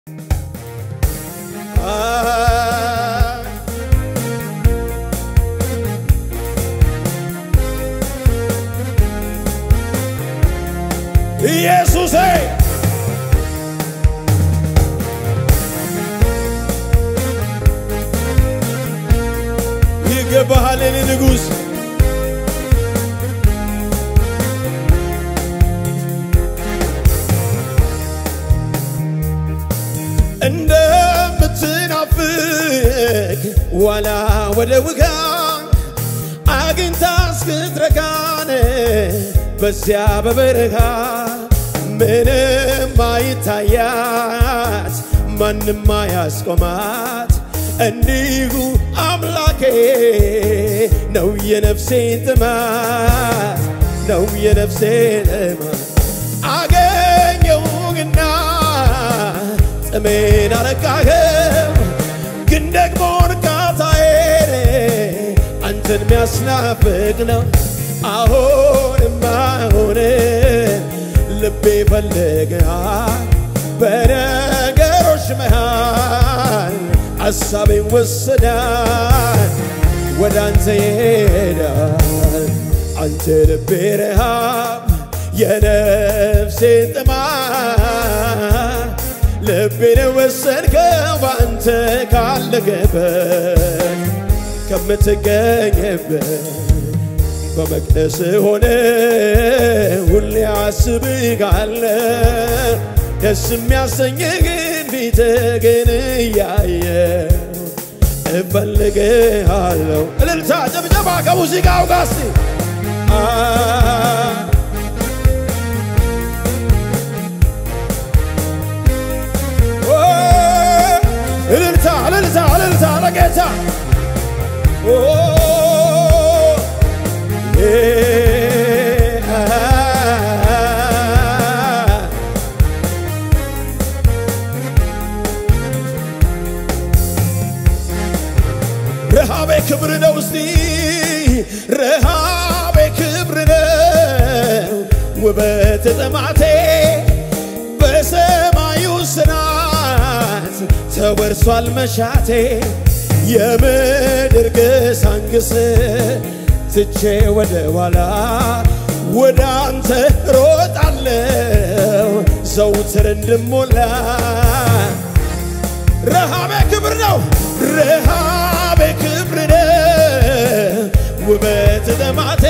ኢየሱሴ ይገባሃል የኔ ንጉሥ እንደምትናፍቅ ዋላ ወደ ውጋ አግኝታ እስክትረካን በዚያ በበረሃ ምንም አይታያት ማንም አያስቆማት እንዲሁ አምላኬ ነው የነፍሴ ጥማት ነው የነፍሴ ጥማት አገኘውና ጥሜን አረካኸው ግን ደግሞ እርካታዬን አንተን ሚያስናፍቅ ነው አሁንም አሁንም ልቤ ፈልግሃል በነገሮች መሃል ሐሳቤን ወሰዳል ወደ አንተ ይሄዳል አንተ ልቤ ረሃብ የነፍሴን ጥማት ልቤን ወሰድከው በአንተ ካለገበት ከምትገኝበት በመቅደስ ሆነ ሁሌ አስብሃለ ደስ የሚያሰኝህን ፊትህን እያየሁ እፈልግሃለሁ። እልልታ ጭብጨባ ከሙዚቃው ጋር እስቲ እልልታ እልልታ እልልታ ለጌታ ረሃቤ ክብር ነው እስቲ ረሃቤ ክብር ነው ውበት ጥማቴ በሰማዩ ስናት ተወርሷል መሻቴ የምድር ግሳንግስ ትቼ ወደ ኋላ ወደ አንተ ሮጣለው ዘውትር እንድሞላ ረሃቤ ክብር ነው ረሃቤ ክብር ነው ውበት ጥማቴ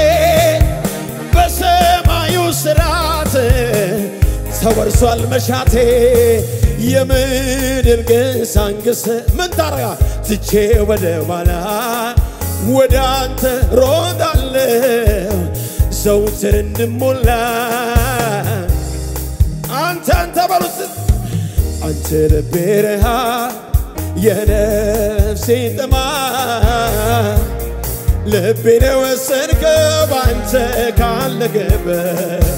በሰማዩ ስራት ተወርሷል መሻቴ የምድር ግሳንግስ ምን ታረጋ ትቼ ወደ ኋላ ወደ አንተ ሮጣለሁ ዘውትር እንድሞላ አንተ አንተ በሉት አንተ ልቤ ረሃብ የነፍሴ ጥማት ልቤን ወሰድከው ባንተ ካለገበት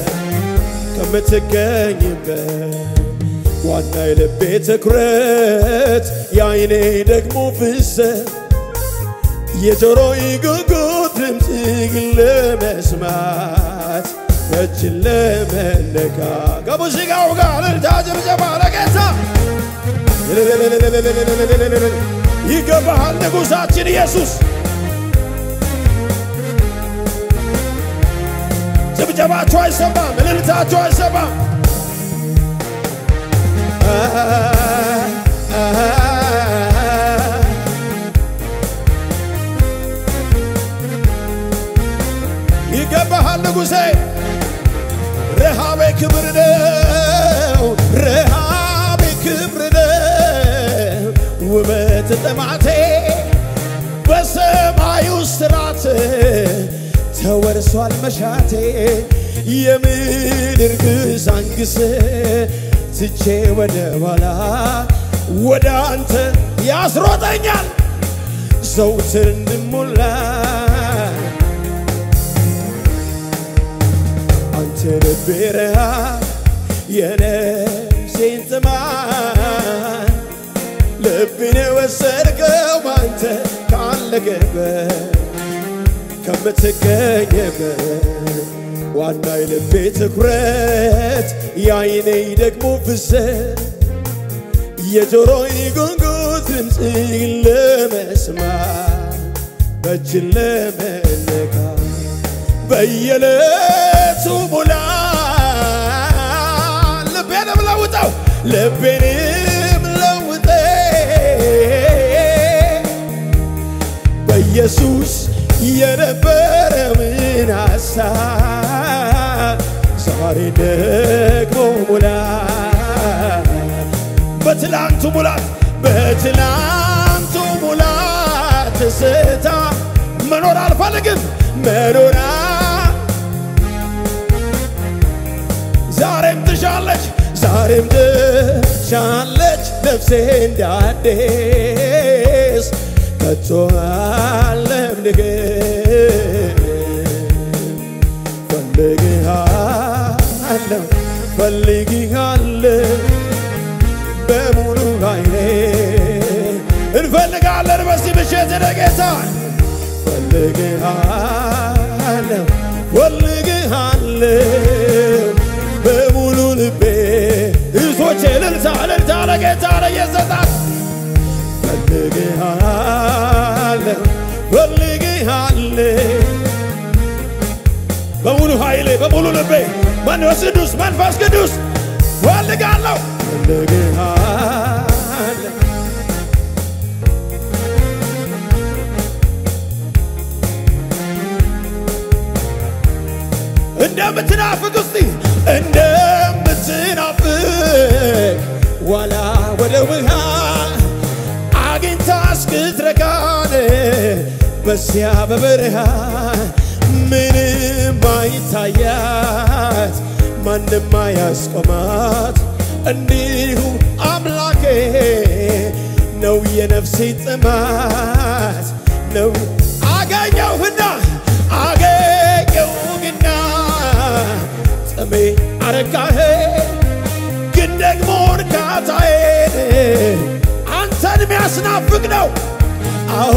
ከምትገኝበት ዋና የልቤ ትኩረት የአይኔ ደግሞ ፍሰት የጆሮዬ ጉጉት ድምፅህን ለመስማት እጅን ለመነካ ከሙዚቃው ጋር እልልታ ጭብጨባ ለጌታ ይገባሃል ንጉሣችን ኢየሱስ ጭብጨባችሁ አይሰማም፣ እልልታችሁ አይሰማም። ይገባሃል ንጉሴ፣ ረሃቤ ክብር ነው፣ ረሃቤ ክብር ነው፣ ውበት ጥማቴ በሰማዩ ስራት ተወርሷል መሻቴ የምድር ግሳንግስ ትቼ ወደ ኋላ ወደ አንተ ያስሮጠኛል ዘውትር እንድሞላ አንተ ልቤ ረሃብ የነፍሴን ጥማት ልቤን ወሰድከው ባንተ ካለገበት ከምትገኝበት ዋና የልቤ ትኩረት የአይኔ ደግሞ ፍሰት የጆሮዬ ጉንጉት ድምፅህን ለመስማት በእጅን ለመነካ በየዕለቱ ሙላ ልቤንም ለውጠው ልቤንም ለውጠ በኢየሱስ የነበረውን ሐሳብ ዛሬ ደግሞ ሙላ በትላንቱ ሙላት በትላንቱ ሙላት ስታ መኖር አልፈልግም መኖራ ዛሬም ትሻለች ዛሬም ትሻለች ነፍሴ እንዳዲስ ከቶ አለምልክም ፈልግሃለሁ ፈልግሃለሁ በሙሉ ኃይሌ እንፈልጋለን በዚህ ምሽት ጌታ ፈልግሃለሁ ፈልግሃለሁ በሙሉ ልቤ እህቶቼ እልልታ እልልታ ለጌታ ለየሰጣት ፈልግሃለሁ ፈልግሃለሁ በሙሉ ኃይሌ በሙሉ ልቤ መንፈስ ቅዱስ መንፈስ ቅዱስ ፈልጋለሁ ፈልግሃለሁ እንደምትናፍቅ እስቲ እንደምትናፍቅ ዋላ ወደ ውሃ አግኝታ እስክትረካን በዚያ በበረሃ ምንም አይታያት ማንም አያስቆማት እንዲሁ አምላኬ ነው የነፍሴ ጥማት ነው አገኘሁና አገኘሁና ጥሜ አረካህ ግን ደግሞ እርካታዬን አንተን የሚያስናፍቅ ነው አዎ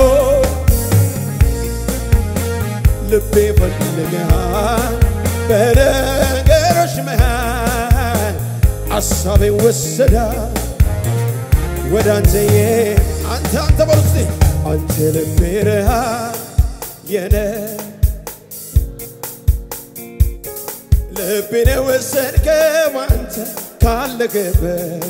ልቤ ፈልግሃል በነገሮች መሃል አሳቤ ወሰዳ ወደ አንተዬ አንተ አንተ በሉ እስቲ አንተ ልቤ ረሃ የነ ልቤን የወሰድከው አንተ ካለገበት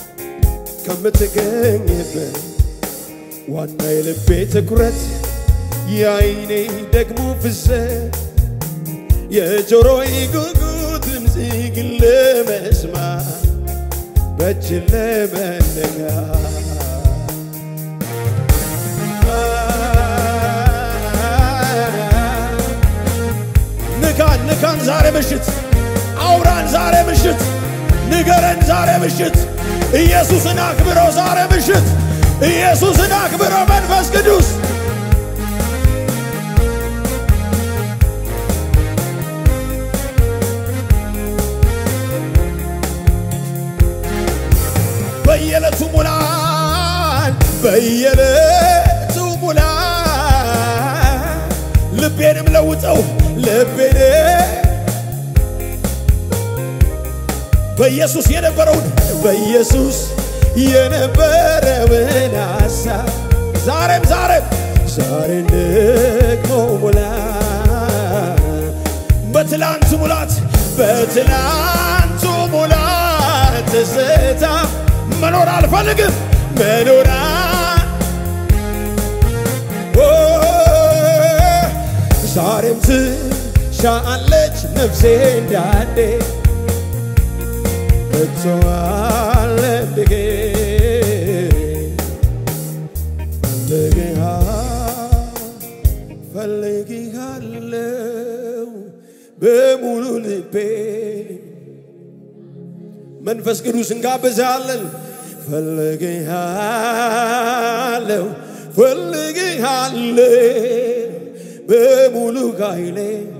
ከምትገኝበት ዋና የልቤ ትኩረት የአይኔ ደግሞ ፍሰት የጆሮዬ ጉጉት ድምፅህን ለመስማት በእጅ ለመነካ ንካን ንካን ዛሬ ምሽት አውራን ዛሬ ምሽት ንገረን ዛሬ ምሽት ኢየሱስን አክብሮ ዛሬ ምሽት ኢየሱስን አክብሮ መንፈስ ቅዱስ በየዕለቱ ሙላን በየዕለቱ ሙላን ልቤንም ለውጠው ልቤን በኢየሱስ የነበረውን በኢየሱስ የነበረውን ሐሳብ ዛሬም ዛሬም ዛሬን ደግሞ ሙላ በትላንቱ ሙላት በትላንቱ ሙላት ትዝታ መኖር አልፈልግም መኖራ ዛሬም ትሻለች ነፍሴ እንዳዴ እቶዋለ ብጌ ፈልግሃ ፈልግሃለው በሙሉ ልቤ መንፈስ ቅዱስ እንጋብዛለን። ፈልግሃለው ፈልግሃለው በሙሉ ኃይሌ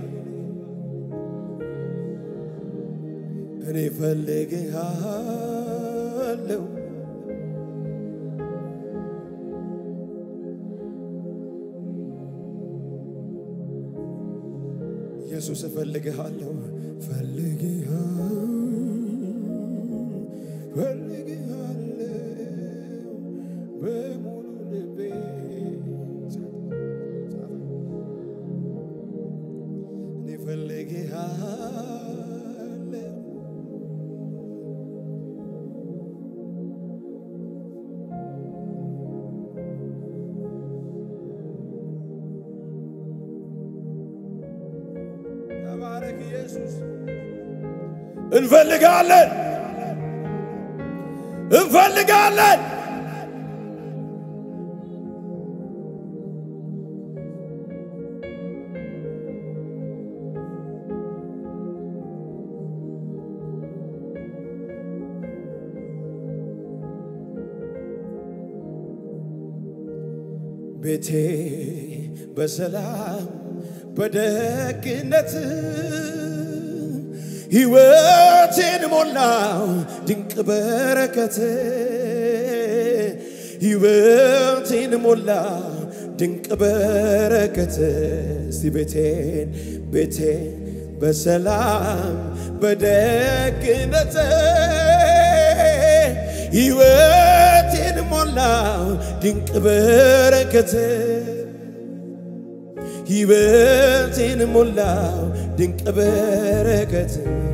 እኔ ፈልግሃለው ኢየሱስ እፈልግሃለሁ ፈልግሃ ፈልግሃለሁ እንፈልጋለን እንፈልጋለን ቤቴ በሰላም በደግነት ሕይወቴን ሞላው ድንቅ በረከት ሕይወቴን ሞላው ድንቅ በረከት እስቲ ቤቴን ቤቴን በሰላም በደግነት ሕይወቴን ሞላው ድንቅ በረከት ሕይወቴን ሞላው ድንቅ በረከት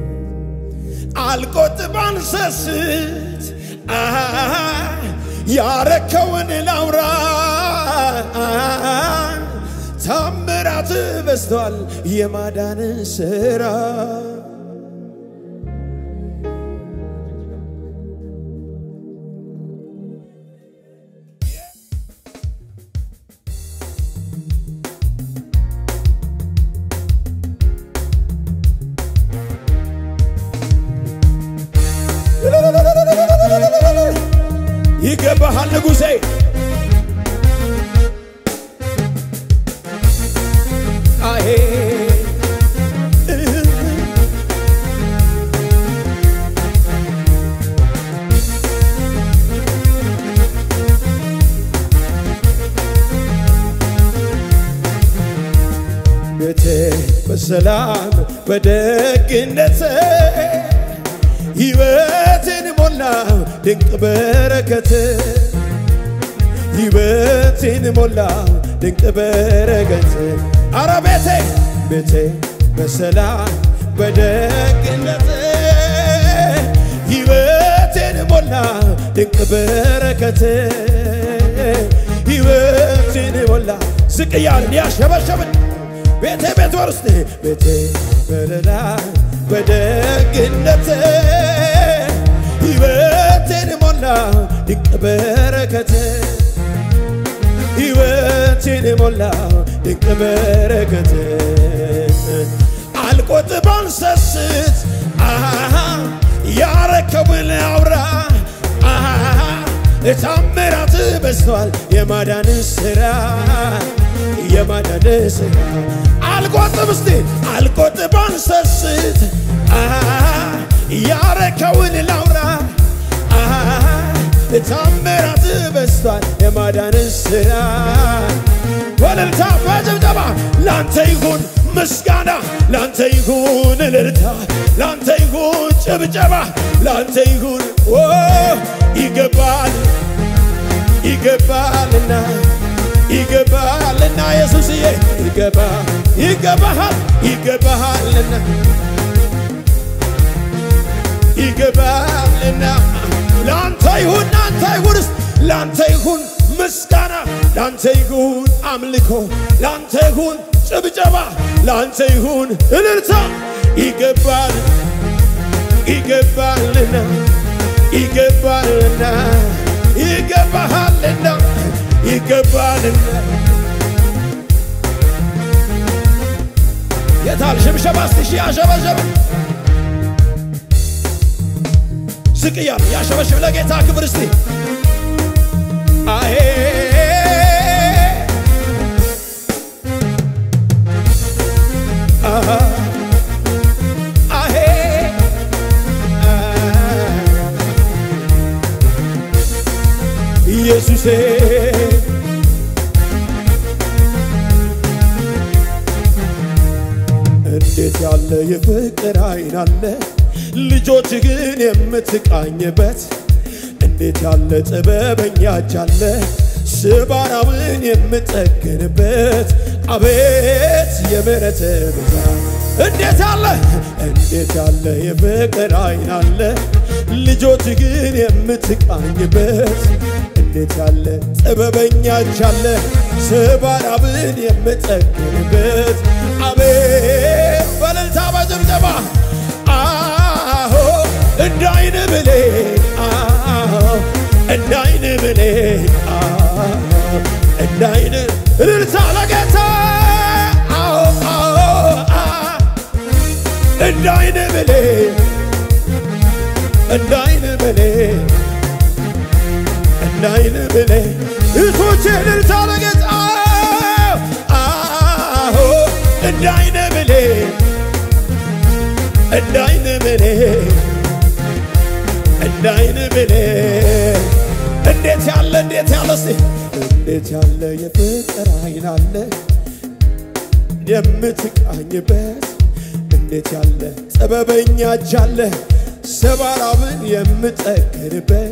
አልቆጥብ አንሰስት ያረከውን ላውራ ታምራት በዝቷል የማዳን ስራ ይገባሃል ንጉሴ አሄ ቤቴ በሰላም በደግነት ሕይወትን ሞላው ድንቅ በረከት ሕይወትን ሞላው ድንቅ በረከት አረ ቤቴ ቤቴ በሰላም በደግነት ሕይወትን ሞላው ድንቅ በረከት ሕይወትን ሞላ ዝቅ እያልን ያሸበሸብን ቤቴ ቤት ውስጥ ቤቴ በለላ በደግነት ሕይወቴን ሞላ ድንቅ በረከት ሕይወቴን ሞላ ድንቅ በረከት አልቆጥብ አንሰስት ያረከውን አውራ ታምራት በዝቷል የማዳን ስራ የማዳን ስራ አልቆጥብ እስቲ አልቆጥብ አንሰስት ያረከውን ላውራ ታምራት በዝቷል የማዳን ስራ ወለልታ በጭብጨባ ላንተ ይሁን ምስጋና ላንተ ይሁን እልልታ ላንተ ይሁን ጭብጨባ ላንተ ይሁን ኦ ይገባል ይገባልና ይገባልና ኢየሱስዬ ይገባ ይገባሃል ይገባሃልና ይገባልና ላንተ ይሁን ላንተ ይሁን ላንተ ይሁን ምስጋና ላንተ ይሁን አምልኮ ላንተ ይሁን ጭብጨባ ላንተ ይሁን እልልታ ይገባል ይገባልና ይገባልና ይገባሃልና ይገባልና የታል ሽብሸባ እስቲ ሺ አሸበሸብን ዝቅ እያለ ያሸበሽብ ለጌታ ክብር እስቲ አሄ አሃ አሄ ኢየሱሴ እንዴት ያለ የፍቅር አይን አለ ልጆች ግን የምትቃኝበት እንዴት ያለ ጥበበኛ እጅ አለ ስባራውን የምጠግንበት አቤት የምሕረት ብዛት እንዴት ያለ እንዴት ያለ የፍቅር አይን አለ ልጆች ግን የምትቃኝበት እንዴት ያለ ጥበበኛ እጅ አለ ስባራውን የምጠግንበት አቤት በእልልታ በጭብጨባ አሆ እንደ አይን ብሌን አዎ እንደ አይን ብሌን አዎ እንደ አይን እልልታ ለጌታ አዎ አዎ አዎ እንደ አይን ብሌን እንደ አይን ብሌን እንደ አይን ብሌን እህቶቼ እልልታ ለጌታ አዎ እንደ አይን ብሌን እንደ አይን ብሌን እንደ አይን ብሌን እንዴት ያለ እንዴት ያለ እስቲ እንዴት ያለ የፍቅር አይን አለ የምትቃኝበት እንዴት ያለ ጥበበኛ እጅ አለ ሰባራምን የምጠግንበት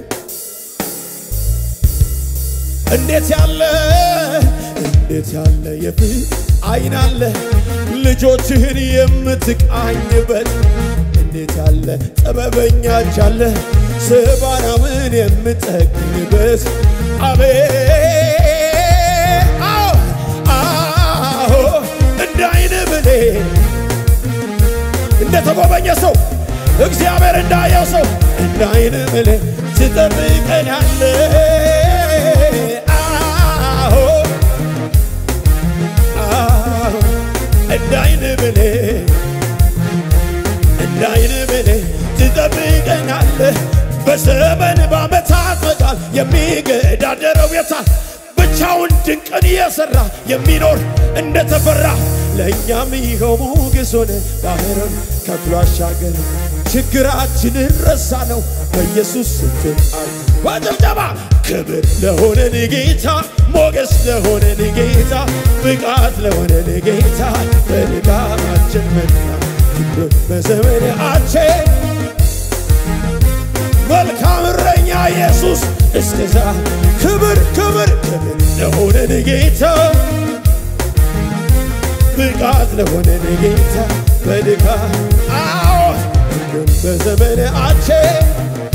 እንዴት ያለ እንዴት ያለ የፍቅር አይን አለ ልጆችህን የምትቃኝበት እንዴት ያለ ጥበበኛ እጅ አለ ሰባራምን የምጠግንበት አቤት አዎ አዎ እንደ አይን ብሌን እንደ ተጎበኘ ሰው እግዚአብሔር እንዳየው ሰው እንደ አይን ብሌን ትጠብቀናለ አዎ አዎ እንደ አይን ብሌን እንደ አይን ብሌን ትጠብቀናለ በዘመን በዓመታት መቃል የሚገዳደረው የታል ብቻውን ድንቅን እየሠራ የሚኖር እንደተፈራ ለእኛም ይኸው ሞገስ ሆነ ባህርን ከፍሎ አሻገር ችግራችንን ረሳ ነው በኢየሱስ ስትጣል በጭብጨባ ክብር ለሆነን ጌታ ሞገስ ለሆነን ጌታ ብቃት ለሆነን ጌታ በድካማችን መና ክብር በዘመናችን መልካም እረኛ ኢየሱስ እስከዛ ክብር ክብር ክብር ለሆነን ጌታ ብቃት ለሆነን ጌታ በድካ አዎ ግን በዘመናችን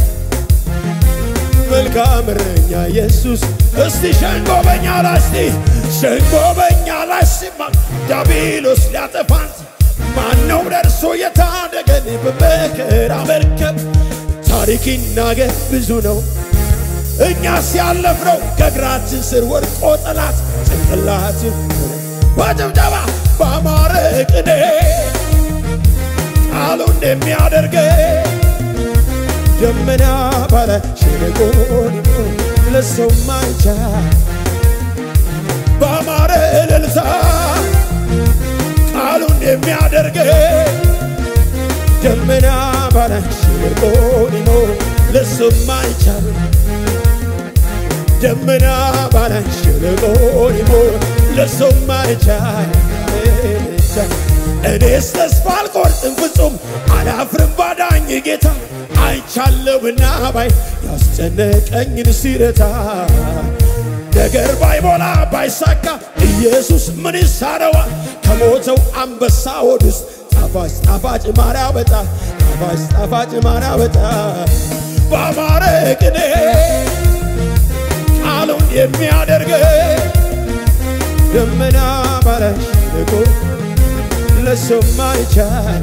መልካም እረኛ ኢየሱስ እስቲ ሸንጎ በኛ ላይ እስቲ ሸንጎ በኛ ላይ ሲማ ዲያብሎስ ሊያጠፋን ማነው ደርሶ የታደገን በመከራ መርከብ ታሪክ ይናገር ብዙ ነው እኛ ሲያለፍነው ከእግራችን ስር ወድቆ ጠላት ጭንቅላትን በጭብጨባ በአማረ ቅኔ ቃሉ እንደሚያደርገ ደመና ባለ ሸለቆ ለሰው ማይቻል በአማረ እልልታ ቃሉ እንደሚያደርገ ደመና ባለ ሸለቆ ሊኖር ለሰው ማይቻል ደመና ባለ ሸለቆ ሊኖር ለሰው ማይቻል እኔስ ተስፋ አልቆርጥም ፍጹም አላፍርም ባዳኝ ጌታ አይቻለሁና ባይ ያስጨነቀኝን ሲረታ ነገር ባይሞላ ባይሳካ ኢየሱስ ምን ይሳነዋል? ከሞተው አንበሳ ሆድ ውስጥ ጣፋጭ ጣፋጭ ማር ያወጣ ጣፋጭ ጣፋጭ ማር ያወጣ በአማረ ቅኔ ቃሉን የሚያደርግ ደመና ባለሽ ልቆ ለሰው ማይቻል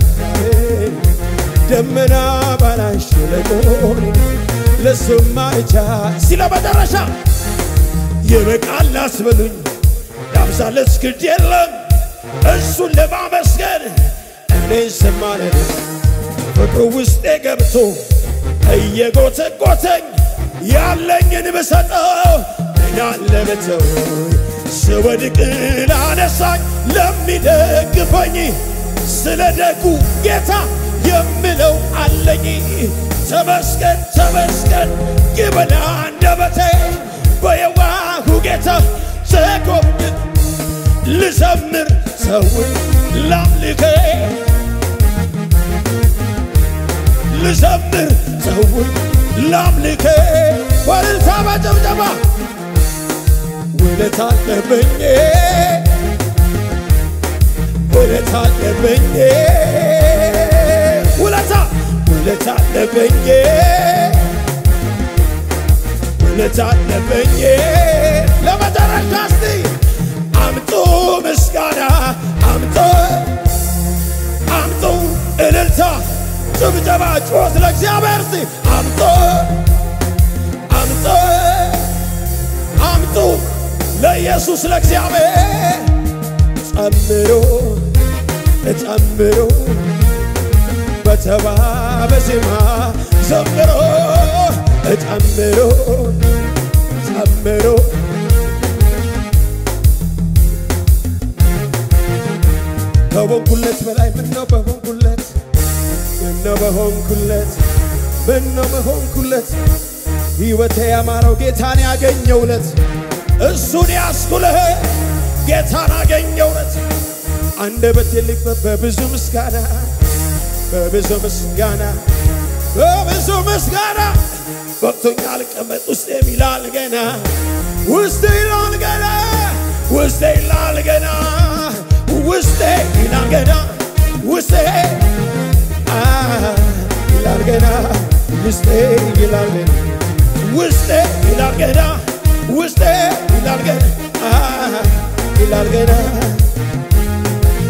ደመና ባላሽ ለቆ ለሰው ማይቻል ሲለ መጨረሻ ይበቃል አስበሉኝ ያብዛለት ግድ የለም እሱን ለማመስገን እኔን ስማለድ ፍቅሩ ውስጤ ገብቶ እየጎተጎተኝ ያለኝን ብሰጠው ምናለ ብተው ስወድቅ ላነሳኝ ለሚደግፈኝ ስለ ደጉ ጌታ የምለው አለኝ ተመስገን ተመስገን ይበላ አንደበቴ በየዋሁ ጌታ ተጎብኝ ልዘምር ሰውን ላምልኬ ልዘምር ሰውን ላምልኬ በእልልታ በጭብጨባ ውለታ አለብኝ ውለታ አለብኝ ውለታ ውለታ አለብኝ ውለታ አለብኝ ለመጨረሻ እስቲ አምጡ ምስጋና አምጡ አምጡ እልልታ ጭብጨባ ጩኸት ለእግዚአብሔር ሲ አምጦ አምጦ አምጡ ለኢየሱስ ለእግዚአብሔር ጨምሮ ጨምሮ በተባበ ዜማ ዘምሮ ጨምሮ ጨምሮ ከሆንኩለት በላይ ምነው በሆንኩለት ምነው በሆንኩለት ምነው በሆንኩለት ሕይወቴ ያማረው ጌታን ያገኘውለት እሱን ያስኩልህ ጌታን አገኘውለት አንደበቴ ሊክፈት በብዙ ምስጋና በብዙ ምስጋና በብዙ ምስጋና ወቅቶኛል ቀመጥ ውስጤ ይላል ገና ውስጤ ይላል ገና ውስጤ ይላል ገና ውስጤ ይላል ገና ውስጤ አ ይላል ገና ውስጤ ይላል ገና ውስጤ ይላል ገና ውስጤ ይላል ገና አ ይላል ገና